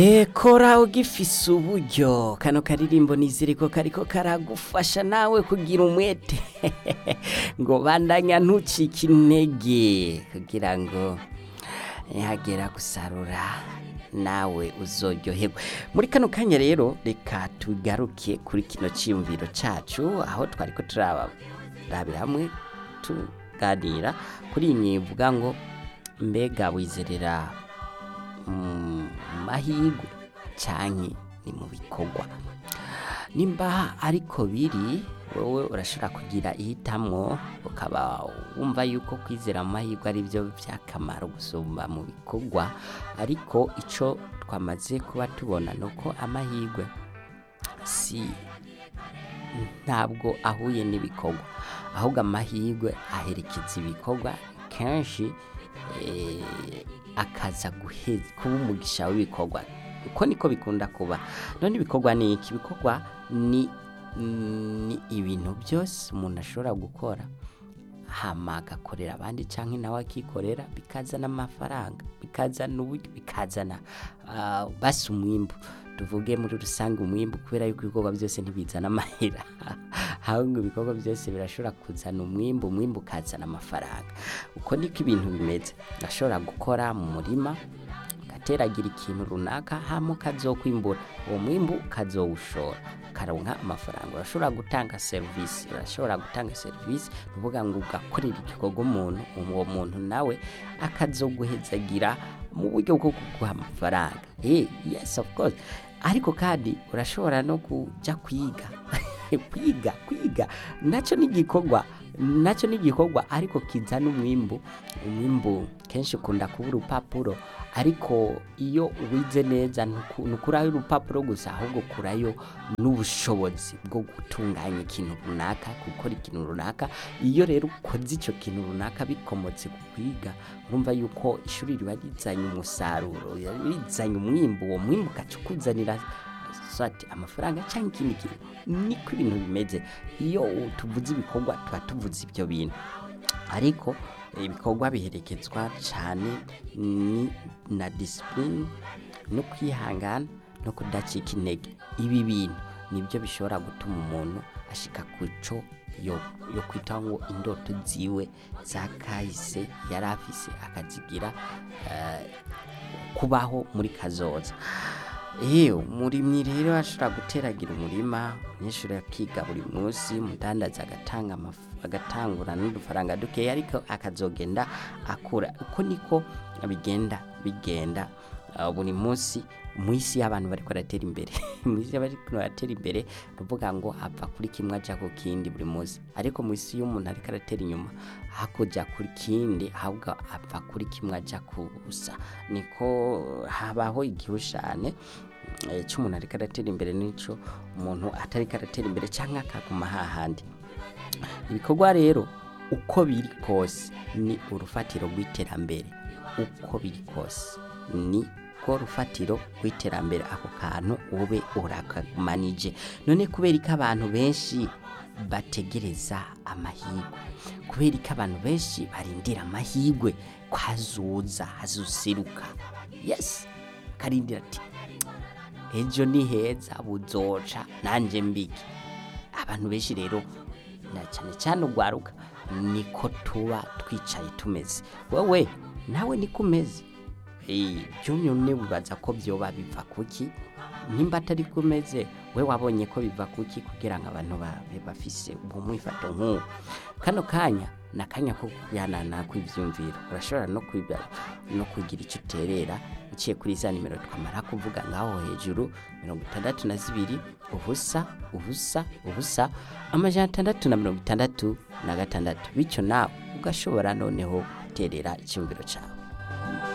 kora ugifise uburyo kano karirimbo niziriko kariko karagufasha nawe kugira umwete ngo bandanya ntucike intege kugira ngo nihagera gusarura nawe uzoryoherwa muri kano kanya rero reka tugaruke kuri kino cyiyumviro cacu aho twariko turabira hamwe tuganira kuri iyi myivuga ngo mbega wizerera mu mahirwe canke ni mu bikorwa nimba ariko biri wowe urashobora kugira ihitamwo ukaba wumva yuko kwizera mu mahirwe ari byo by'akamaro gusumba mu bikorwa ariko ico twamaze kuba tubona ni uko amahirwe si ntabwo ahuye n'ibikorwa ahubwo amahirwe aherekeza ibikorwa kenshi eh, akaza guheza kuba umugisha w'ibikorwa uko niko bikunda kuba none ibikorwa ni iki ibikorwa ni ni ibintu byose umuntu ashobora gukora hama agakorera abandi cyangwa nawe akikorera bikazana amafaranga bikazana uburyo bikazana ah, basi umwimbu tuvuge muri rusange umwimbu kubera yuko ibikorwa byose ntibizana amahera ahubwo ibikorwa byose birashobora kuzana umwimbu umwimbu ukazana amafaranga uko niko ibintu bimeze urashobora gukora mu murima ugateragira ikintu runaka hama ukazokwimbura uwo mwimbu ukazowushora ukaronka amafaranga urashobora gutanga serivisi urashobora gutanga serivisi ni ukuvuga ngo ugakorera igikorwa umuntu uwo muntu nawe akazoguhezagira mu buryo bwo kuguha amafaranga eh yes of course ariko kandi urashobora no kuja kwiga kwiga kwiga nacyo ni igikorwa nacyo ni igikorwa ariko kizana umwimbu umwimbu kenshi ukunda kuba urupapuro ariko iyo wize neza ntuku- ntukurayo urupapuro gusa ahubwo ukurayo n'ubushobozi bwo gutunganya ikintu runaka gukora ikintu runaka iyo rero ukoze icyo kintu runaka bikomotse ku kwiga urumva yuko ishuri riba rizanye umusaruro riba rizanye umwimbu uwo mwimbu ugaca ukuzanira swati amafaranga cyangwa ikindi kintu niko ibintu bimeze iyo tuvuze ibikorwa tuba tuvuze ibyo bintu ariko ibikorwa biherekezwa cyane ni na disipurine no kwihangana no kudacika intege ibi bintu nibyo bishobora gutuma umuntu ashika ku cyo yo, yo kwitaho ngo indoto ziwe za kahise yari afise akazigira eh, kubaho muri kazoza Eyo umurimyi rero ashobora guteragira umurima umunyeshuri akiga buri munsi umudandaza agatanga amaf- agatangura n'udufaranga dukeya ariko akazogenda akura uko niko bigenda bigenda uh, buri munsi mu isi y'abantu bariko baratera imbere mu isi y'abantu baratera imbere ni ukuvuga ngo ava kuri kimwe aja ku kindi buri munsi ariko mu isi y'umuntu ariko aratera inyuma hakuja kuri kindi ahubwo ava kuri kimwe aja ku busa niko habaho igihushane eh, cy'umuntu ariko aratera imbere n'ico umuntu atariko aratera imbere cyangwa akaguma hahandi ibikorwa rero uko biri kose ni urufatiro rw'iterambere uko biri kose ni ko rufatiro rw'iterambere ako kantu ube urakamanije none kubera ko abantu benshi bategereza amahirwe kubera ko abantu benshi barindira amahirwe ko hazuza hazuseruka yes karindira ati ejo ni heza buzoca nanjye mbiki abantu benshi rero na cyane cyane ugwaruka niko tuba twicaye tumeze wowe nawe niko umeze Eh, byo nyine wibaza ko byoba biva kuki nimba atari kumeze we wabonye ko biva kuki kugira ngo abantu babe bafise uwo mwifato nk'uwo kano kanya ni akanya ko kuyanana kw'ibyumviro urashobora no kwiba no kugira icyo uterera uciye kuri za nimero twamara kuvuga ngaho hejuru mirongo itandatu na zibiri ubusa ubusa ubusa amajana atandatu na mirongo itandatu na gatandatu bityo nawe ugashobora noneho guterera icyumviro cyawe